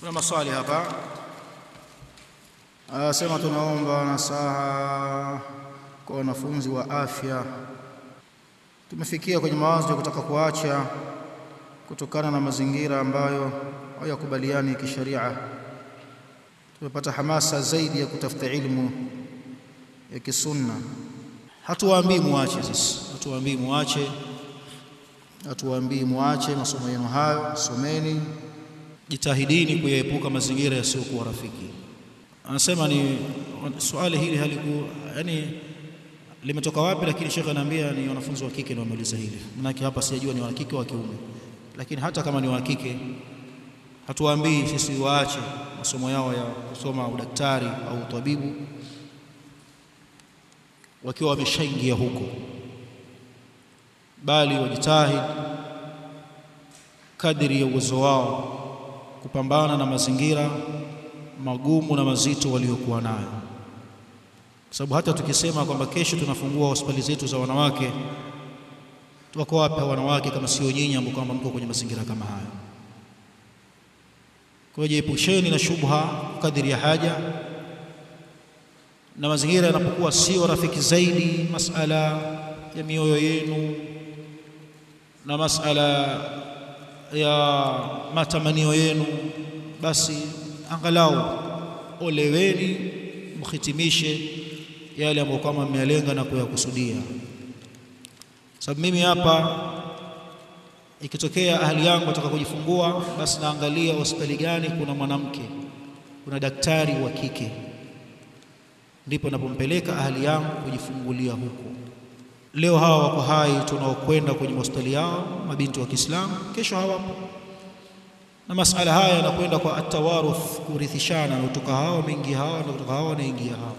Kuna maswali hapa, anasema tunaomba nasaha kwa wanafunzi wa afya. Tumefikia kwenye mawazo ya kutaka kuacha kutokana na mazingira ambayo hayakubaliani kisheria. Tumepata hamasa zaidi ya kutafuta ilmu ya kisunna. Hatuwaambii muache, sisi hatuwaambii muache, hatuwaambii muache masomo yenu hayo, someni, jitahidini kuyaepuka mazingira yasiyokuwa rafiki. Anasema ni swali hili haliku yani limetoka wapi, lakini shekhe anaambia ni wanafunzi wa kike ndio wameuliza hili. Manake hapa sijajua ni wa kike wa kiume, lakini hata kama ni wa kike hatuwaambii sisi waache masomo yao ya kusoma udaktari au utabibu wakiwa wameshaingia huko, bali wajitahidi kadiri ya uwezo wao kupambana na mazingira magumu na mazito waliokuwa nayo, kwa sababu hata tukisema kwamba kesho tunafungua hospitali zetu za wanawake, tuwako wapi wanawake kama sio nyinyi ambao kwamba mko kwenye mazingira kama hayo? Kwa hiyo jiepusheni na shubha kadiri ya haja, na mazingira yanapokuwa sio rafiki zaidi, masala ya mioyo yenu na masala ya matamanio yenu, basi angalau oleweni, mhitimishe yale ambayo kama mmeyalenga na kuyakusudia. Sababu mimi hapa ikitokea ahali yangu ataka kujifungua, basi naangalia hospitali gani kuna mwanamke, kuna daktari wa kike, ndipo napompeleka ahali yangu kujifungulia huko. Leo hawa wako hai tunaokwenda kwenye hospitali yao, mabinti wa Kiislamu, kesho hawapo, na masala haya yanakwenda kwa atawaruth, kurithishana, na kutoka hawa wameingia hawa, na kutoka hawa wanaingia hawa.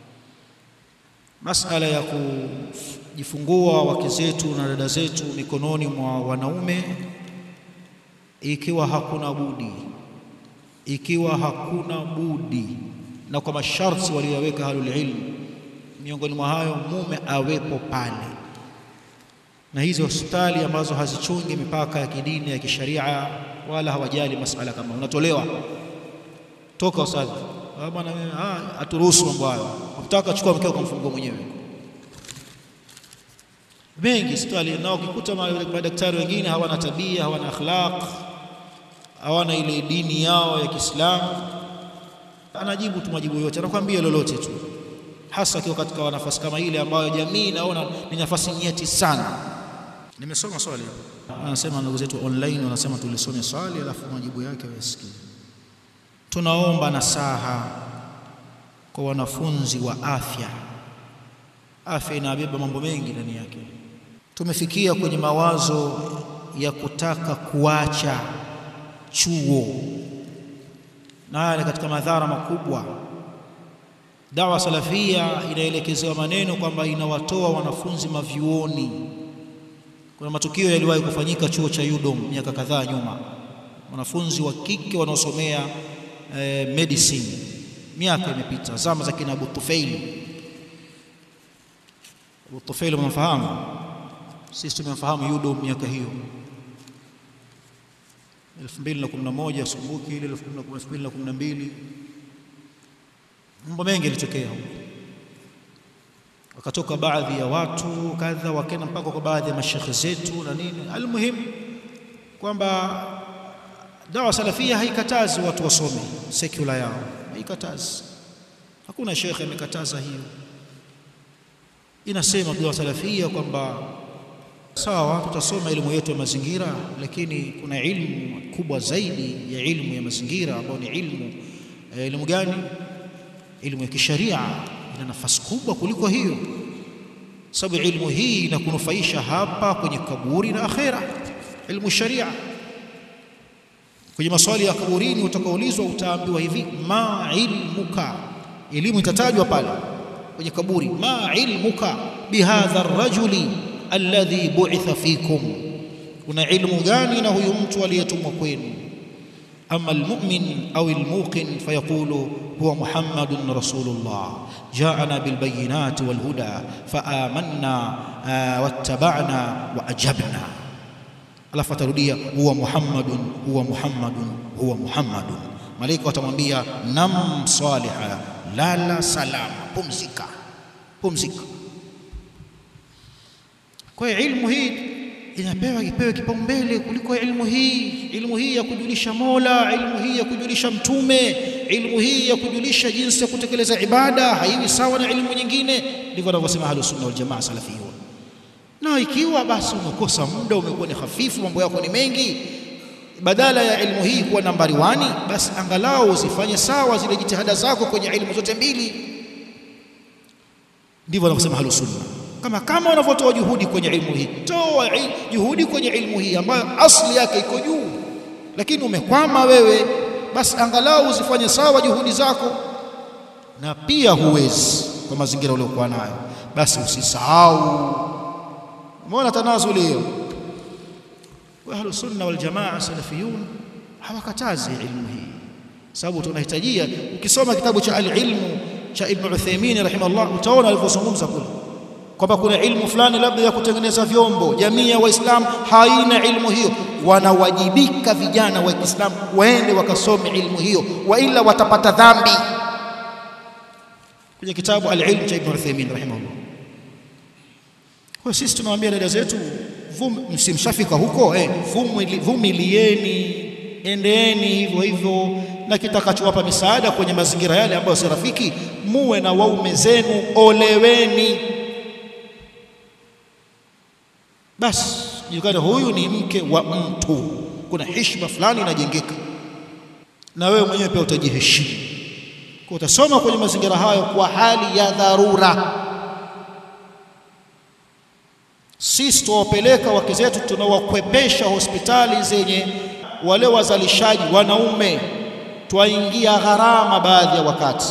Masala ya kujifungua wake zetu na dada zetu mikononi mwa wanaume, ikiwa hakuna budi, ikiwa hakuna budi, na kwa masharti waliyoweka ahlul ilm, miongoni mwa hayo mume awepo pale, na hizi hospitali ambazo hazichungi mipaka ya kidini ya kisharia, wala hawajali masala kama unatolewa toka ustadhi bwana, haturuhusu mambo hayo, ukitaka chukua mkeo kumfungua mwenyewe mengi hospitali nao, ukikuta madaktari wengine hawana tabia, hawana akhlaq, hawana ile dini yao ya Kiislamu, anajibu tu majibu yote, anakuambia lolote tu, hasa akiwa katika nafasi kama ile ambayo jamii inaona ni nafasi nyeti sana. Nimesoma swali, anasema ndugu zetu online wanasema tulisome swali alafu majibu yake wayasikie. Tunaomba nasaha kwa wanafunzi wa afya. Afya inabeba mambo mengi ndani yake. Tumefikia kwenye mawazo ya kutaka kuacha chuo, na haya ni katika madhara makubwa. Dawa salafia inaelekezewa maneno kwamba inawatoa wanafunzi mavyuoni. Kuna matukio yaliwahi kufanyika chuo cha UDOM miaka kadhaa nyuma, wanafunzi wa kike wanaosomea eh, medicine, miaka imepita, zama za kina Abu Tufaili. Abu Tufaili mnafahamu, sisi tumemfahamu UDOM miaka hiyo 2011 sumbuki ile 2012 mambo mengi yalitokea huko, wakatoka baadhi ya watu kadha, wakenda mpaka kwa baadhi ya mashekhe zetu na nini. Almuhimu kwamba dawa salafia haikatazi watu wasome sekula yao, haikatazi. Hakuna shekhe amekataza hiyo. Inasema dawa salafia kwamba sawa, tutasoma elimu yetu ya mazingira, lakini kuna ilmu kubwa zaidi ya ilmu ya mazingira ambayo ni ilmu elimu gani? Ilmu ya kisharia ina nafasi kubwa kuliko hiyo, sababu ilmu hii inakunufaisha hapa kwenye kaburi na akhera. Ilmu sharia kwenye maswali ya kaburini utakaulizwa, utaambiwa hivi ma ilmuka, elimu itatajwa pale kwenye kaburi, ma ilmuka bihadha rajuli alladhi bu'itha fikum, kuna ilmu gani na huyu mtu aliyetumwa kwenu? Ama almu'min au almuqin fayaqulu huwa Muhammadun rasulullah jaana bilbayinati walhuda faamanna wattaba'na wa ajabna alafu atarudia huwa Muhammadun huwa Muhammadun huwa Muhammadun malaika watamwambia nam saliha, lala salama, pumzika, pumzika. Kwa hiyo ilmu hii inapewa ipewe kipaumbele kuliko ilmu hii, ilmu hii ya kujulisha Mola, ilmu hii ya kujulisha Mtume, ilmu hii ya kujulisha jinsi ya kutekeleza ibada haiwi sawa na ilmu nyingine. Ndivyo wanavyosema Ahlus Sunna wal Jamaa salafiyun. Na ikiwa basi umekosa muda, umekuwa ni hafifu, mambo yako ni mengi, badala ya ilmu hii kuwa nambari wani, basi angalau usifanye sawa zile jitihada zako kwenye ilmu zote mbili. Ndivyo wanavyosema Ahlus Sunna kama kama unavyotoa juhudi kwenye ilmu hii, toa juhudi kwenye ilmu hii ambayo asli yake iko juu, lakini umekwama wewe, basi angalau uzifanye sawa juhudi zako. Na pia huwezi kwa mazingira uliokuwa nayo, basi usisahau. Umeona tanazuli hiyo? Kwa Ahlus Sunna wal Jamaa salafiyun hawakatazi ilmu hii, sababu tunahitajia. Ukisoma kitabu cha al-ilmu cha Ibn Uthaymeen rahimahullah, utaona alivyozungumza kule kwamba kuna ilmu fulani labda ya kutengeneza vyombo, jamii ya Waislamu haina ilmu hiyo, wanawajibika vijana wa Kiislamu waende wakasome ilmu hiyo, waila watapata dhambi. Kwenye kitabu Al-Ilm cha Ibn Uthaymeen rahimahullah. Kwa sisi tunawaambia dada zetu, msimshafika huko eh, vumilieni, endeeni hivyo hivyo, na kitakachowapa misaada kwenye mazingira yale ambayo si rafiki, muwe na waume zenu, oleweni basi julikane huyu ni mke wa mtu, kuna heshima fulani inajengeka, na wewe mwenyewe pia utajiheshimu. Kwa utasoma kwenye mazingira hayo kwa hali ya dharura. Sisi tuwapeleka wake zetu, tunawakwepesha hospitali zenye wale wazalishaji wanaume, twaingia gharama baadhi ya wakati.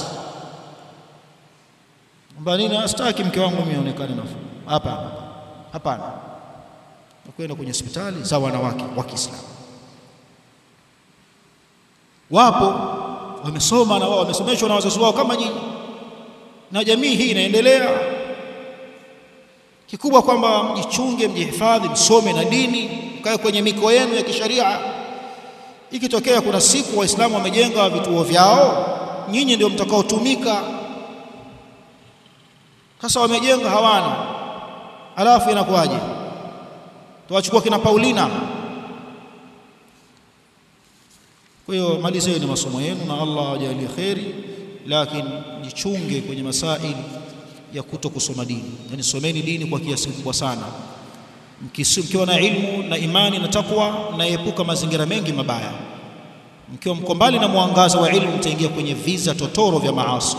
Mbanini, sitaki mke wangu mimi aonekane nafuu. Hapana, hapana kwenda kwenye hospitali za wanawake wa Kiislamu. Wapo wamesoma na wao wamesomeshwa na wazazi wao kama nyinyi, na jamii hii inaendelea. Kikubwa kwamba mjichunge, mjihifadhi, msome na dini, mkae kwenye miko yenu ya kisharia. Ikitokea kuna siku Waislamu wamejenga vituo vyao, nyinyi ndio mtakaotumika. Sasa wamejenga hawana, alafu inakuwaje? Tuwachukua kina Paulina. Kwa hiyo malizeni masomo yenu na Allah awajalie kheri, lakini jichunge kwenye masaili ya kuto kusoma dini, yaani someni dini kwa kiasi kikubwa sana, mkiwa na ilmu na imani na takwa, naepuka mazingira mengi mabaya. Mkiwa mko mbali na mwangaza wa ilmu, mtaingia kwenye viza totoro vya maasi.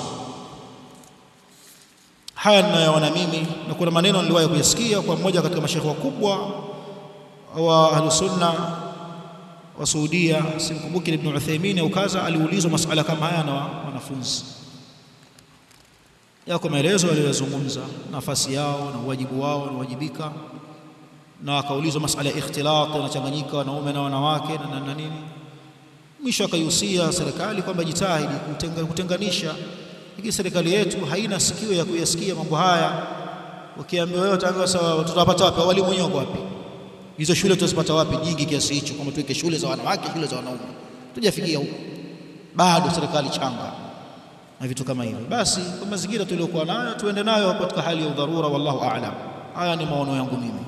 Haya ninayoona mimi, na kuna maneno niliwahi kuyasikia kwa mmoja katika mashekhe wakubwa wa Ahlus Sunna wa Saudia, simkumbuki Ibn Uthaymeen au kaza, aliulizwa masala kama haya na wanafunzi. Yako maelezo aliyozungumza, nafasi yao na uwajibu wao na uwajibika, na akaulizwa masala ya ikhtilat, yanachanganyika wanaume na wanawake na, na nini. Mwisho akaihusia serikali kwamba jitahidi kutenga, kutenganisha, lakini serikali yetu haina sikio ya kuyasikia mambo haya. Ukiambiwa wewe utaambiwa sawa, tutapata wapi? Walimu wenyewe wapi? hizo shule tutazipata wapi nyingi kiasi hicho, kwamba tuweke shule za wanawake, shule za wanaume? Tujafikia huko bado, serikali changa na vitu kama hivyo. Basi kwa mazingira tuliokuwa nayo tuende nayo katika hali ya udharura, wallahu a'lam. Haya ni maono yangu mimi.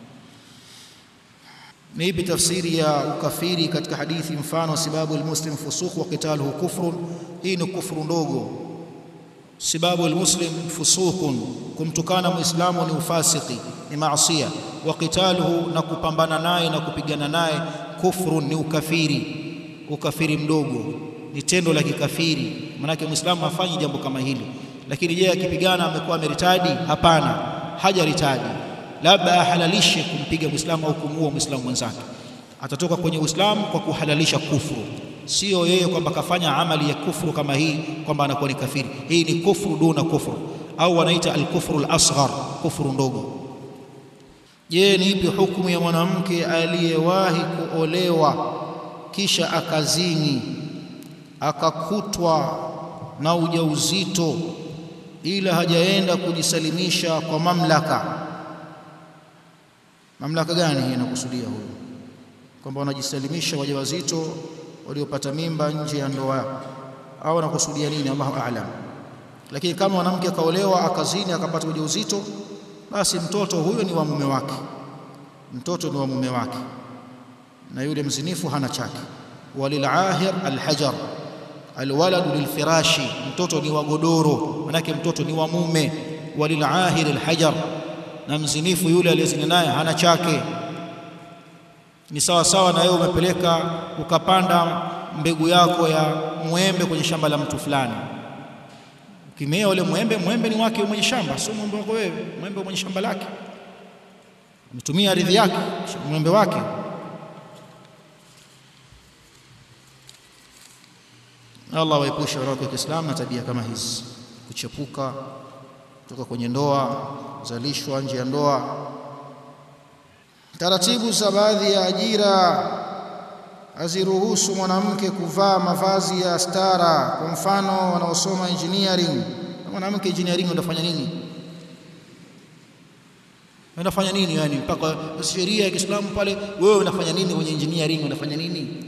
Ni ipi tafsiri ya ukafiri katika hadithi, mfano sibabu almuslim fusuq wa qitaluhu kufrun? Hii ni kufru ndogo. Sibabu almuslim fusuqun, kumtukana muislamu ni ufasiki, ni maasiya. Wa qitaluhu, na kupambana naye na kupigana naye, kufrun, ni ukafiri, ukafiri mdogo, ni tendo la kikafiri. Maanake muislamu hafanyi jambo kama hili. Lakini je, akipigana amekuwa ameritadi? Hapana, hajaritadi labda ahalalishe kumpiga mwislamu au kumuua mwislamu mwenzake, atatoka kwenye uislamu kwa kuhalalisha kufuru, sio yeye kwamba kafanya amali ya kufuru kama hii kwamba anakuwa ni kafiri. Hii ni kufuru duna kufuru, au wanaita alkufru alasghar, kufuru ndogo. Je, ni ipi hukumu ya mwanamke aliyewahi kuolewa kisha akazini akakutwa na ujauzito ila hajaenda kujisalimisha kwa mamlaka Mamlaka gani hii inakusudia huyu? Kwamba wanajisalimisha wajawazito waliopata mimba nje ya ndoa au anakusudia nini Allahu a'lam lakini kama mwanamke kaolewa akazini akapata ujauzito basi mtoto huyo ni wa mume wake mtoto ni wa mume wake na yule mzinifu hana chake walilahir alhajar alwaladu lilfirashi mtoto ni wa godoro manake mtoto ni wa mume walilahir alhajar na mzinifu yule aliyezini naye hana chake ni sawa sawa na wewe umepeleka ukapanda mbegu yako ya mwembe kwenye shamba la mtu fulani ukimea ule mwembe mwembe ni wake mwenye shamba sio mwembe wako wewe mwembe mwenye shamba lake umetumia ardhi yake mwembe wake Allah waepushe wanawake wa Kiislamu na tabia kama hizi kuchepuka kutoka kwenye ndoa zalishwa nje ya ndoa taratibu za baadhi ya ajira haziruhusu mwanamke kuvaa mavazi ya stara kwa mfano wanaosoma engineering mwanamke engineering unafanya nini unafanya nini yani mpaka sheria ya Kiislamu pale wewe unafanya nini kwenye engineering unafanya nini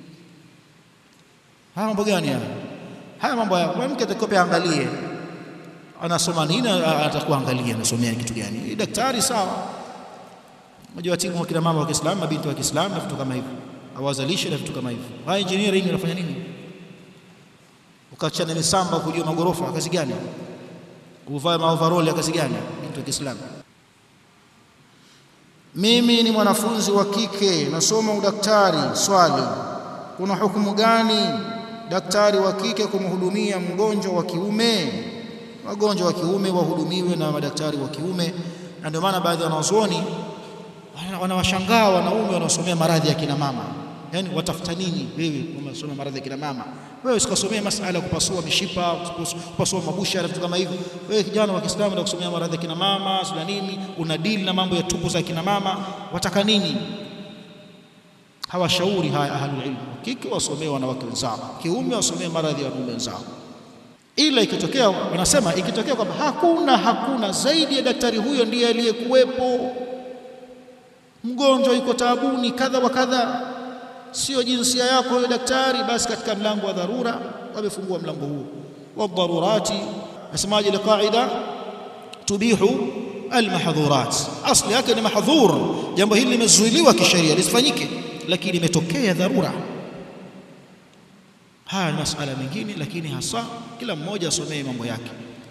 haya mambo gani haya haya mambo ya mwanamke atakope angalie anasoma nini atakuwa angalia anasomea kitu gani daktari sawa unajua timu kina mama wa Kiislamu mabinti wa Kiislamu na vitu kama hivyo awazalishe na vitu kama hivyo haya engineering unafanya nini ukachana misamba kujua magorofa kazi gani kuvaa maoverall ya kazi gani binti wa Kiislamu mimi ni mwanafunzi wa kike nasoma udaktari swali kuna hukumu gani daktari wa kike kumhudumia mgonjwa wa kiume wagonjwa wa kiume wahudumiwe na madaktari wa kiume na ndio maana baadhi ya wanazuoni wanawashangaa wanaume wanaosomea maradhi ya kina mama yani watafuta nini wewe unasoma maradhi ya kina mama wewe usikasomea masala ya kupasua mishipa kupasua mabusha na vitu kama hivyo wewe kijana wa Kiislamu na kusomea maradhi ya kina mama sio nini una deal na mambo ya tumbo za kina mama wataka nini hawashauri haya ahlul ilm kike wasomee wanawake wenzao kiume wasomee maradhi ya wanaume wenzao ila ikitokea wanasema ikitokea kwamba hakuna hakuna zaidi ya daktari huyo ndiye aliyekuwepo mgonjwa yuko taabuni kadha wa kadha sio jinsia yako huyo daktari basi katika mlango wa dharura wamefungua mlango huo wadharurati nasemaje ile qaida tubihu almahdhurat asli yake ni mahdhur jambo hili limezuiliwa kisheria lisifanyike lakini imetokea dharura haya ni masala mengine lakini hasa kila mmoja asomee mambo yake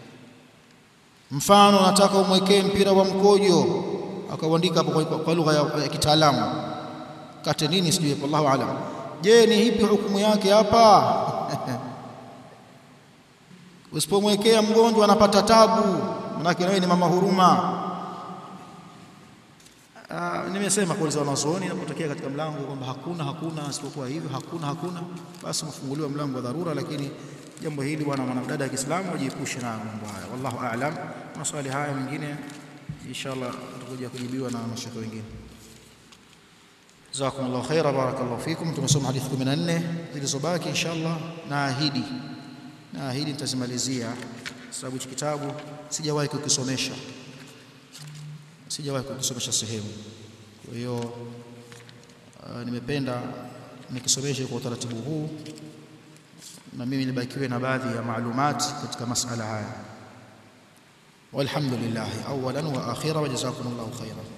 mfano nataka umwekee mpira wa mkojo akauandika hapo kwa, kwa lugha ya, ya kitaalamu kate nini sijui wallahu alam je ni hipi hukumu yake hapa usipomwekea mgonjwa anapata tabu manake wewe ni mama huruma Uh, nimesema kuuliza wanazuoni inapotokea katika mlango kwamba hakuna hakuna isipokuwa hivyo hakuna hakuna basi mfunguliwa mlango wa dharura lakini jambo hili bwana mwanadada wa Kiislamu wajiepushe na mambo haya wallahu aalam maswali haya mengine inshallah tutakuja kujibiwa na mashaka wengine jazakumullahu khaira barakallahu fikum tumesoma hadithi 14 zilizobaki inshallah naahidi naahidi nitazimalizia sababu hiki kitabu sijawahi kukisomesha sijawahi kukisomesha sehemu kwa hiyo uh, nimependa nikisomeshe kwa utaratibu huu na mimi nibakiwe na baadhi ya maalumati katika masala haya walhamdulillah awalan wa akhira wa jazakumullahu khairan